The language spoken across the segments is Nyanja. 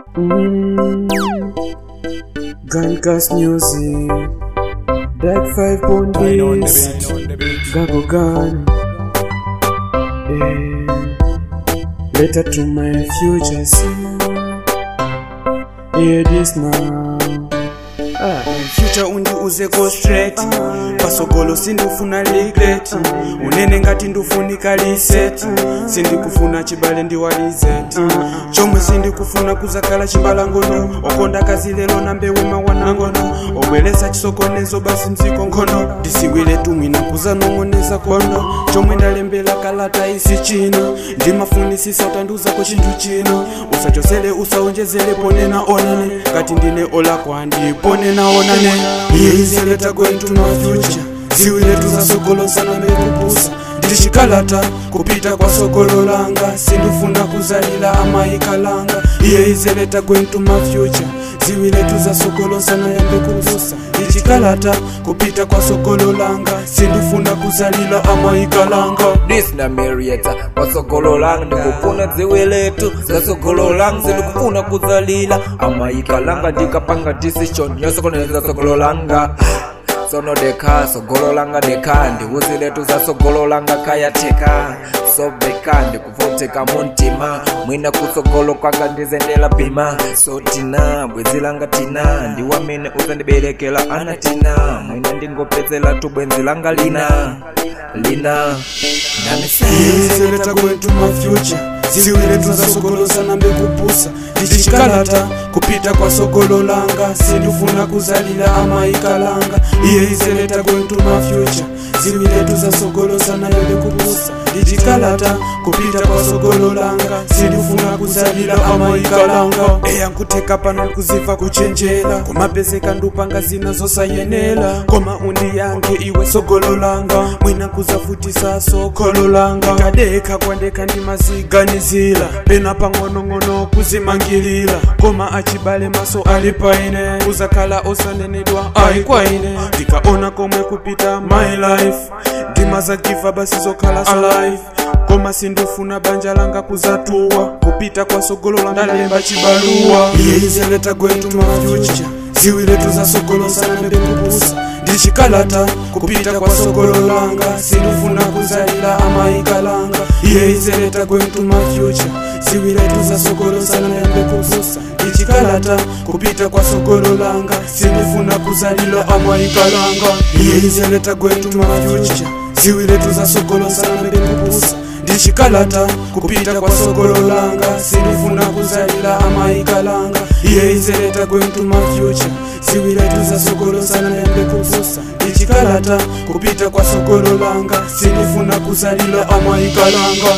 Mm. Guncast music. Dark five pound beats. Gago gun. Eh. Letter to my future self. Hear this now. Ah. future undiuze go straight pasogolo sindifuna regret unene ngati ndifunika reset sindikufuna chibale ndiwalizet chomwe sindikufuna kuzakhala chibalangono okonda kazi lero nambewe mawanangono obweresa chisokonezo basi mziko nkhono ndisiwire tumwina kuzanong'oneza kono chomwe ndalembera kalata isi chino ndimafunisisa utanduzako chinthu chino usachosele usaonjezere ponena onane ngati ndine olakwa ndiponena onane iyeizileta going to my future ziwire tuzasogolosana mbekupusa ndili chikalata kupita kwa sogolo langa sindifuna kuzalila amayikalanga iyeizileta going to my future ziwire tuzasogolosana yambe kupusa ndili chikalata kupita kwa sogolo langa sindifuna kuzalila amayikalanga this na Marietta wasogolo lang ndikufuna dziwe letu zasogolo lang sindikufuna kuzalila amayika langa ndikapanga decision yosokoneza sogolo langa sono deka sogolo langa deka ndiuzi letu za sogolo langa kayateka sobeka ndikuvoteka muntima mwina kusogolo kwanga ndizendela pima so tina bwezi langa tina ndiwamene uzandiberekela ana tina mwina ndingopezela tu bwenzi langa lina lina izeleta kwetu mafuture ziwire tuzasogolosana mbekupusa ndichikalata kupita kwa sogolo langa sindifuna kuzalila amayikalanga iye izeleta kwetu mafuture ziwire tuzasogolosana mbekupusa ndichikalata kupita kwa sogolo langa sindifuna kuzalila amayikalanga eya nkuteka pano nkuziva kuchenjera kumapezeka ndupanga zina zosayenera koma undiyange iwe sogolo langa mwina kuzafutisa sogolo langa kadeka kwandeka ndimaziganizira pena pang'onong'ono kuzimangilira koma achibale maso ali paine kuzakhala osanenedwa ayi kwaine ndikaona komwe kupita my life ndimazagiva basi zokhala alive koma sindifuna banja langa kuzatuwa kupita kwa sogolo langa ndalemba chibaluwa iye izeleta gwetu mafuture ziwire tuzasogolosana mbekupusa ndichikalata kupita kwa sogolo langa sindifuna kuzalila amayikalanga iye izeleta gwetu mafuture ziwire tuzasogolosana mbekupusa ndichikalata kupita kwa sogolo langa sindifuna kuzalila amayikalanga iye izeleta gwetu mafuture ziwire tuzasogolosana mbekupusa ndichikalata kupita kwa sogolo langa sindifuna kuzalila amayikalanga iye izeleta going to my future ziwire tuzasogolosana yambe kupusa ndichikalata kupita kwa sogolo langa sindifuna kuzalila amayikalanga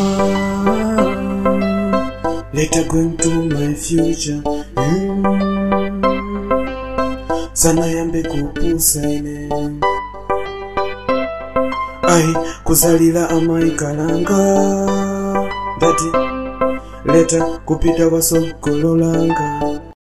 Later going to my future. Mm. Sana yambe kupusa ine. Ai kuzalila amayikalanga. Dati leta kupita kwa sogolo langa.